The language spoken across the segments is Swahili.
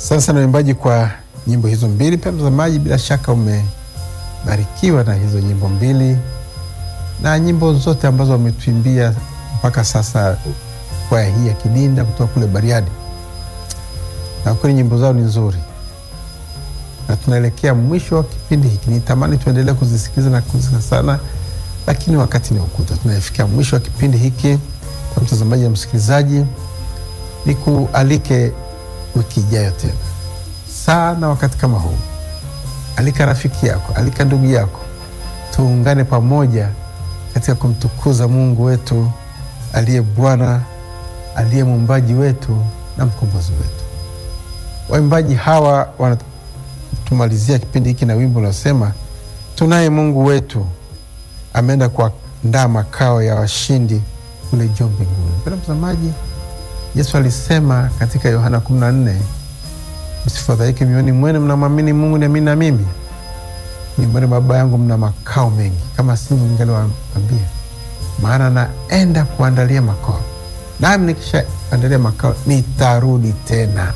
Asante sana waimbaji kwa nyimbo hizo mbili. Pia mtazamaji, bila shaka umebarikiwa na hizo nyimbo mbili na nyimbo zote ambazo wametuimbia mpaka sasa, kwaya hii ya Kidinda kutoka kule Bariadi, na kweli nyimbo zao ni nzuri, na tunaelekea mwisho wa kipindi hiki. Nitamani tuendelee kuzisikiliza na kuzisa sana, lakini wakati ni ukuta. Tunafikia mwisho wa kipindi hiki. Kwa mtazamaji na msikilizaji, nikualike wiki ijayo tena sana wakati kama huu. Alika rafiki yako, alika ndugu yako, tuungane pamoja katika kumtukuza Mungu wetu aliye Bwana, aliye muumbaji wetu na mkombozi wetu. Waimbaji hawa wanatumalizia kipindi hiki na wimbo unaosema tunaye Mungu wetu ameenda kuandaa makao ya washindi kule juu mbinguni. Mpendwa mtazamaji, Yesu alisema katika Yohana 14 msifadhaike mioyoni mwenu, mnamwamini Mungu niamini na mimi. Nyumbani mwa Baba yangu mna makao mengi, kama sivyo ningaliwaambia, maana naenda kuandalia makao, nami nikisha andalia makao nitarudi tena,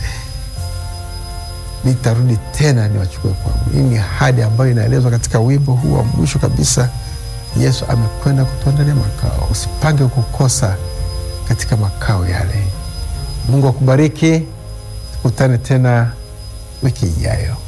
nitarudi tena niwachukue kwangu. Hii ni ahadi ambayo inaelezwa katika wimbo huu wa mwisho kabisa. Yesu amekwenda kutuandalia makao, usipange kukosa katika makao yale. Mungu akubariki, tukutane tena wiki ijayo.